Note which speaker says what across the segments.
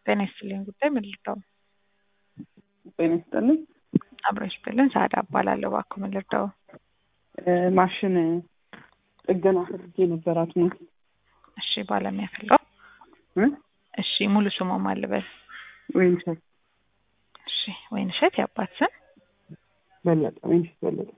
Speaker 1: ጤና ይስጥልኝ ጉዳይ ምን ልርዳው?
Speaker 2: ጤና ይስጥልኝ።
Speaker 1: አብረሽ ብልን ሳዳ እባላለሁ። እባክዎ ምን ልርዳው?
Speaker 2: ማሽን ጥገና ፈልጌ ነበራት ነው።
Speaker 1: እሺ ባለሙያ ፈልገው።
Speaker 2: እ?
Speaker 1: እሺ ሙሉ ስሙ ማን ልበል?
Speaker 2: ወይንሸት
Speaker 1: እሺ ወይንሸት የአባት ስም?
Speaker 2: በለጠ። ወይንሸት በለጠ።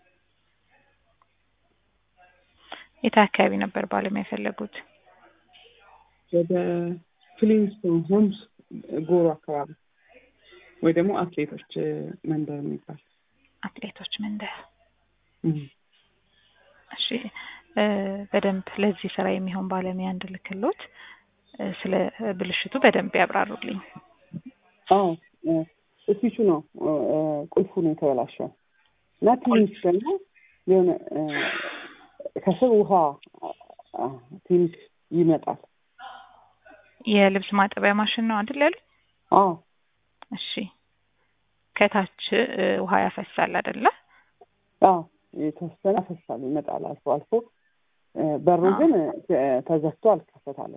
Speaker 1: የት አካባቢ ነበር ባለሙያ የፈለጉት?
Speaker 2: ወደ ፍሊንስቶን ሆምስ ጎሮ አካባቢ ወይ ደግሞ አትሌቶች መንደር የሚባል
Speaker 1: አትሌቶች መንደር።
Speaker 2: እም።
Speaker 1: እሺ እ በደንብ ለዚህ ስራ የሚሆን ባለሙያ እንድልክሎት እ ስለ ብልሽቱ በደንብ ያብራሩልኝ።
Speaker 2: አዎ እ ስዊቹ ነው እ ቁልፉ ነው የተበላሸው እና ትንሽ ደግሞ የሆነ እ ከስር ውሃ አ ትንሽ ይመጣል።
Speaker 1: የልብስ ማጠቢያ ማሽን ነው አይደል ያሉ?
Speaker 2: አዎ
Speaker 1: እሺ ከታች እ ውሃ ያፈሳል አይደለ?
Speaker 2: አዎ የተወሰነ ያፈሳል ይመጣል አልፎ አልፎ እ በሩ ግን እ ተዘግቶ አልከፈታለም።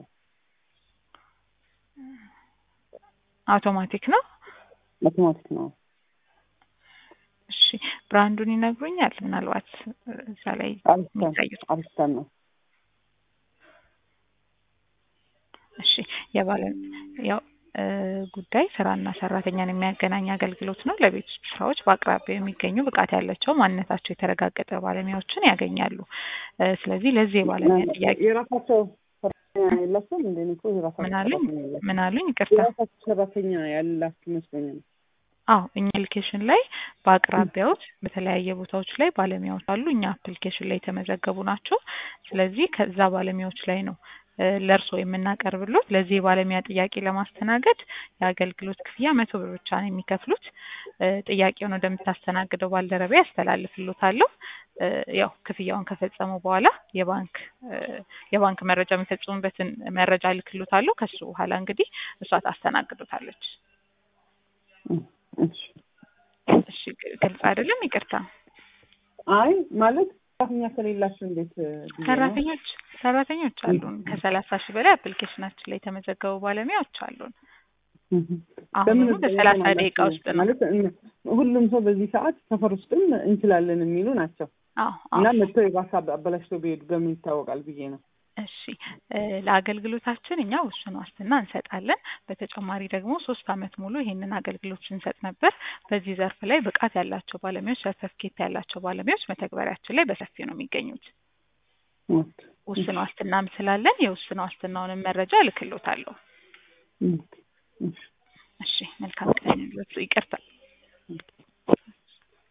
Speaker 1: አውቶማቲክ ነው?
Speaker 2: አውቶማቲክ ነው።
Speaker 1: እሺ ብራንዱን ይነግሩኛል? ምናልባት እዛ ላይ
Speaker 2: አሪስታን
Speaker 1: የሚታዩት
Speaker 2: አሪስታን ነው።
Speaker 1: እሺ የባለ ያው እ ጉዳይ ስራና ሰራተኛን የሚያገናኝ አገልግሎት ነው። ለቤት ውስጥ ስራዎች በአቅራቢያው የሚገኙ ብቃት ያላቸው ማንነታቸው የተረጋገጠ ባለሙያዎችን ያገኛሉ። እ ስለዚህ ለዚህ የባለሙያ ጥያቄ
Speaker 2: የራሳቸው ሰራተኛ የላቸውም እንደ እኔ እኮ የራሳቸው
Speaker 1: ምን አሉኝ?
Speaker 2: ሰራተኛ የላቸውም።
Speaker 1: ምን አሉኝ? ይቅርታ።
Speaker 2: የራሳቸው ሰራተኛ ያላችሁ ይመስለኛል።
Speaker 1: አዎ እኛ አፕሊኬሽን ላይ በአቅራቢያዎት በተለያየ ቦታዎች ላይ ባለሙያዎች አሉ። እኛ አፕሊኬሽን ላይ የተመዘገቡ ናቸው። ስለዚህ ከዛ ባለሙያዎች ላይ ነው እ ለእርስዎ የምናቀርብሎት። ለዚህ የባለሙያ ጥያቄ ለማስተናገድ የአገልግሎት ክፍያ መቶ ብር ብቻ ነው የሚከፍሉት። እ ጥያቄውን ወደምታስተናግደው ባልደረባ ያስተላልፍሎታለሁ። እ ያው ክፍያውን ከፈጸሙ በኋላ የባንክ እ የባንክ መረጃ የሚፈጽሙበትን መረጃ እልክሎታለሁ። ከሱ በኋላ እንግዲህ እሷ ታስተናግዶታለች።
Speaker 2: እም፣ እሺ
Speaker 1: እሺ ግልጽ አይደለም? ይቅርታ።
Speaker 2: አይ ማለት ሰራተኛ ከሌላቸው እንዴት እ ብዬ ነው።
Speaker 1: ሰራተኞች ሰራተኞች አሉን። ከሰላሳ ሺህ በላይ አፕሊኬሽናችን ላይ የተመዘገቡ ባለሙያዎች አሉን።
Speaker 2: እም።
Speaker 1: አሁን
Speaker 2: በምን
Speaker 1: በሰላሳ
Speaker 2: እንትን
Speaker 1: ደቂቃ ውስጥ ነው።
Speaker 2: ማለት እነ- ሁሉም ሰው በዚህ ሰዓት ሰፈር ውስጥም እንችላለን የሚሉ ናቸው
Speaker 1: አዎ
Speaker 2: እና
Speaker 1: አዎ።
Speaker 2: መጥተው የባሰ አበላሽተው ቢሄዱ በምን ይታወቃል ብዬ ነው።
Speaker 1: እሺ እ ለአገልግሎታችን እኛ ውስን ዋስትና እንሰጣለን። በተጨማሪ ደግሞ ሶስት አመት ሙሉ ይሄንን አገልግሎት ስንሰጥ ነበር። በዚህ ዘርፍ ላይ ብቃት ያላቸው ባለሙያዎች፣ ሰርተፍኬት ያላቸው ባለሙያዎች መተግበሪያችን ላይ በሰፊው ነው የሚገኙት።
Speaker 2: ኦኬ።
Speaker 1: ውስን ዋስትናም ስላለን የውስን ዋስትናውንም መረጃ እልክሎታለሁ።
Speaker 2: እም፣ እሺ።
Speaker 1: እሺ መልካም ቀን ይሁንልዎት። ይቅርታ